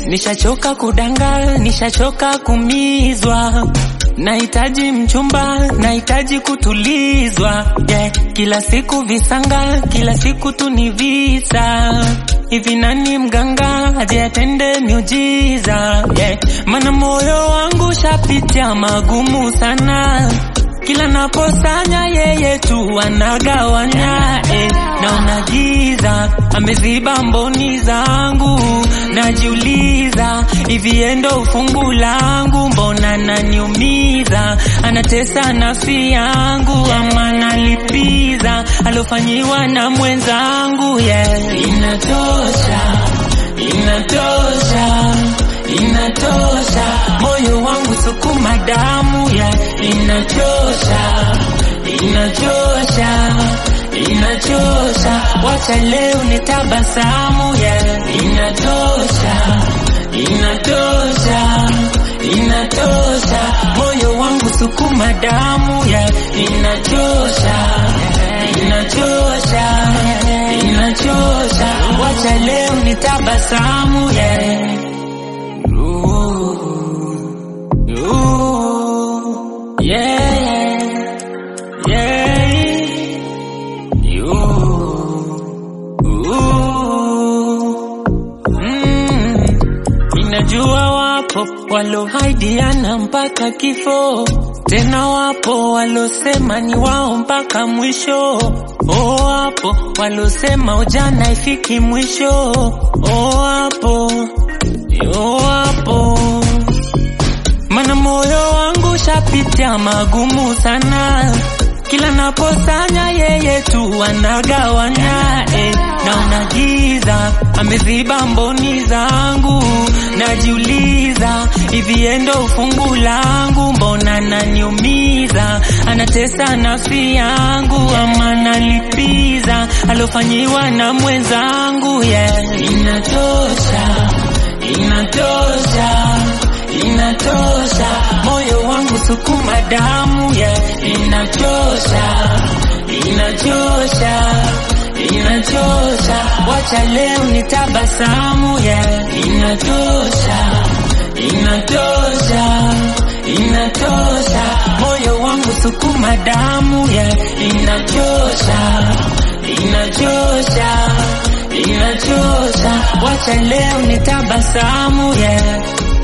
Nishachoka kudanga, nishachoka kumizwa. Nahitaji mchumba, nahitaji kutulizwa. Yeah, kila siku visanga, kila siku tu ni visa. Hivi nani mganga aje atende miujiza? Yeah, mana moyo wangu shapitia magumu sana kila naposanya yeye tu anagawanya eh, naona giza ameziba mboni zangu, najiuliza hivi endo ufungu langu, mbona naniumiza, anatesa nafsi yangu, ama nalipiza alofanyiwa na mwenzangu yeah. Inatosha, inatosha inatosha, moyo wangu sukuma damu ya inachosha, inachosha, inachosha, wacha leo ni tabasamu ya inatosha, inatosha, inatosha, moyo wangu sukuma damu ya inachosha, inachosha, inachosha, wacha leo ni tabasamu ya Ooh, yeah, yeah, you, ooh, mm. Ninajua wapo walohaidiana mpaka kifo, tena wapo walosema ni wao mpaka mwisho. Oh, wapo walosema ujana ifiki mwisho. Oh, wapo, oh, wapo mana moyo wangu shapitia magumu sana, kila naposanya yeye tu anagawanya eh, naona giza ameziba mboni zangu, najiuliza hivi endo ufungu langu, mbona naniumiza, anatesa nafsi yangu, ama nalipiza alofanyiwa na mwenzangu yeah. Inatosha, inatosha inatosha, moyo wangu sukuma damu ya inachosha, inachosha, inachosha, wacha leo ni tabasamu ya inatosha, inatosha, inatosha, moyo wangu sukuma damu ya inachosha, inachosha, inachosha, wacha leo ni tabasamu ya